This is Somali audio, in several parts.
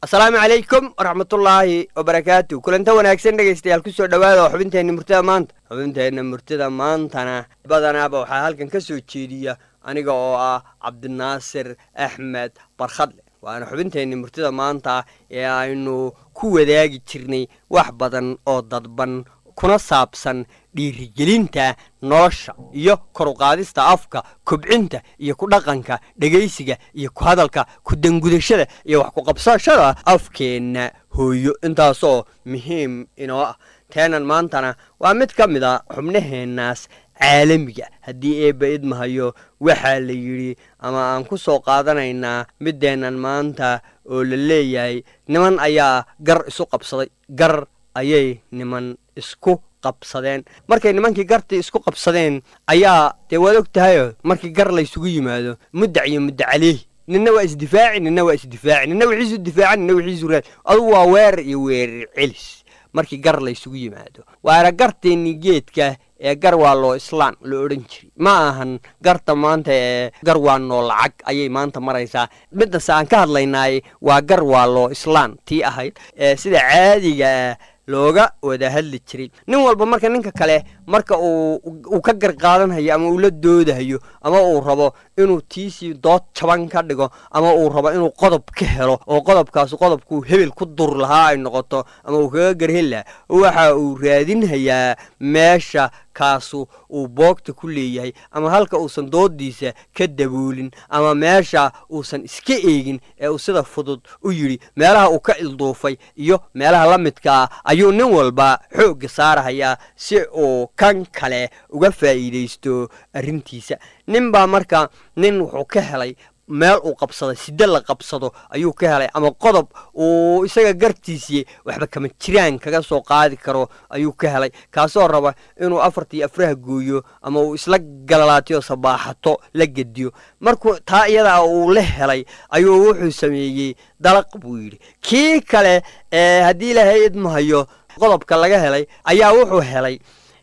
asalaamu calaykum waraxmatullaahi wabarakaatu kulanta wanaagsan dhegaystayaal kusoo dhowaada oo xubinteenna murtida maanta xubinteenna murtida maantana badanaaba waxaa halkan ka soo jeediya aniga oo ah cabdinaasir axmed barkhadle waana xubinteenna murtida maanta ee aynu ku wadaagi jirnay wax badan oo dadban kuna saabsan dhiirigelinta nolosha iyo koruqaadista afka kobcinta iyo ku dhaqanka dhegaysiga iyo ku hadalka ku dangudashada iyo wax ku qabsashada afkeenna hooyo intaasoo muhiim inoo ah teenan maantana waa mid ka mid a xubnaheennaas caalamiga haddii eebba idmahayo waxaa la yidhi ama aan ku soo qaadanaynaa middeennan maanta oo la leeyahay niman ayaa gar isu qabsaday gar ayay niman isku qabsadeen markay nimankii gartii isku qabsadeen ayaa dee waad og tahayo markii gar laysugu yimaado muddac iyo mudda caleehi ninna waa isdifaaci ninna waa isdifaaci ninna wixiisu difaaca ninna wixiisu raad adugu waa weerar iyo weerar celis markii gar laysugu yimaado waana garteennii geedka ee gar waa loo islaan la odhan jiray ma ahan garta maanta ee gar waa noo lacag ayay maanta maraysaa midase aan ka hadlaynaay waa gar waa loo islaan tii ahayd ee sida caadigaa looga wada hadli jiray nin walba marka ninka kale marka uu ka gar qaadanhayo ama uu la doodahayo ama uu rabo inuu tiisii dood jaban ka dhigo ama uu rabo inuu qodob ka helo oo qodobkaas qodobkuu hebel ku dur lahaa ay noqoto ama uu kaga garheli lahaa waxa uu raadinhayaa meesha kaasu uu boogta ku leeyahay ama halka uusan doodiisa ka daboolin ama meesha uusan iska eegin ee uu sida fudud u yidhi meelaha uu ka ilduufay iyo meelaha la midkaa ayuu nin walba xoogga saarahayaa si uu kan kale uga faa'iidaysto arrintiisa nin baa marka nin wuxuu ka helay meel uu qabsaday side la qabsado ayuu ka helay ama qodob uu isaga gartiisii waxba kama jiraan kaga soo qaadi karo ayuu ka helay kaasoo raba inuu afartii afraha gooyo ama uu isla galalaatiyo sabaaxato la gediyo markuu taa iyadaa uu la helay ayuu wuxuu sameeyey dalaq buu yidhi kii kale ee haddii ilaahay idmahayo qodobka laga helay ayaa wuxuu helay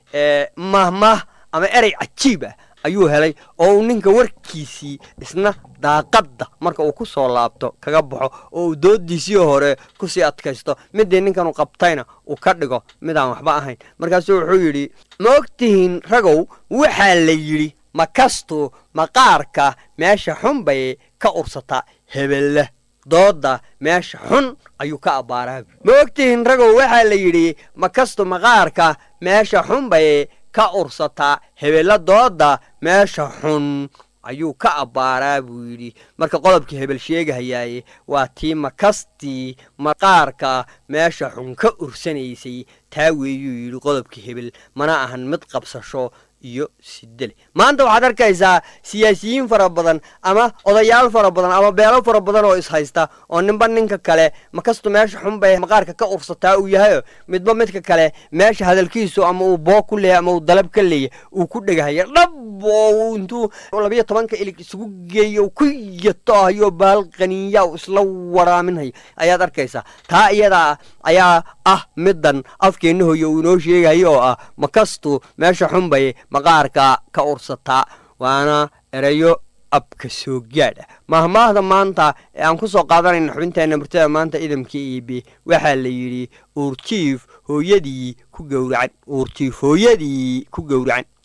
mahmah ama erey cajiib ah ayuu helay oo uu ninka warkiisii isna daaqadda marka uu ku soo laabto kaga baxo oo uu doodiisii hore kusii adkaysto midii ninkanuu qabtayna uu ka dhigo midaan waxba ahayn markaasuu wuxuu yidhi ma ogtihiin ragow waxaa la yidhi makastu maqaarka meesha xun bay ka ursataa hebelle dooda meesha xun ayuu ka abbaaraa ma ogtihiin ragow waxaa la yidhi makastu maqaarka meesha xun bay ka ursataa hebella dooda meesha xun ayuu ka abbaaraa buu yidhi marka qodobkii hebel sheegahayaaye waa tii makastii maqaarka meesha xun ka ursanaysay taa weeyuu yidhi qodobkii hebel mana ahan mid qabsasho iyo sidele maanta waxaad arkaysaa siyaasiyiin fara badan ama odayaal fara badan ama beelo fara badan oo ishaysta oo ninba ninka kale makastu meesha xunbay maqaarka ka ursataa uu yahayo midba midka kale meesha hadalkiisu ama uu boog ku leeyahy ama uu dalab ka leeyahy uu ku dhegahaya dhab oo intuu labayo tobanka ilig isugu geeyo ku yatohayo baal qaniiya u isla waraaminhayo ayaad arkaysaa taa iyadaa ayaa ah middan afkeenna hoyo uu inoo sheegayo oo ah makastu meesha xunbay maqaarka ka ursataa waana erayo abka soo gaadh ah mahmaahda maanta ee aan ku soo qaadanayna xubinteenna murtada maanta idamka iibe waxaa la yidhi uurjiif hooyadii ku gowracan uurjiif hooyadii ku gowracan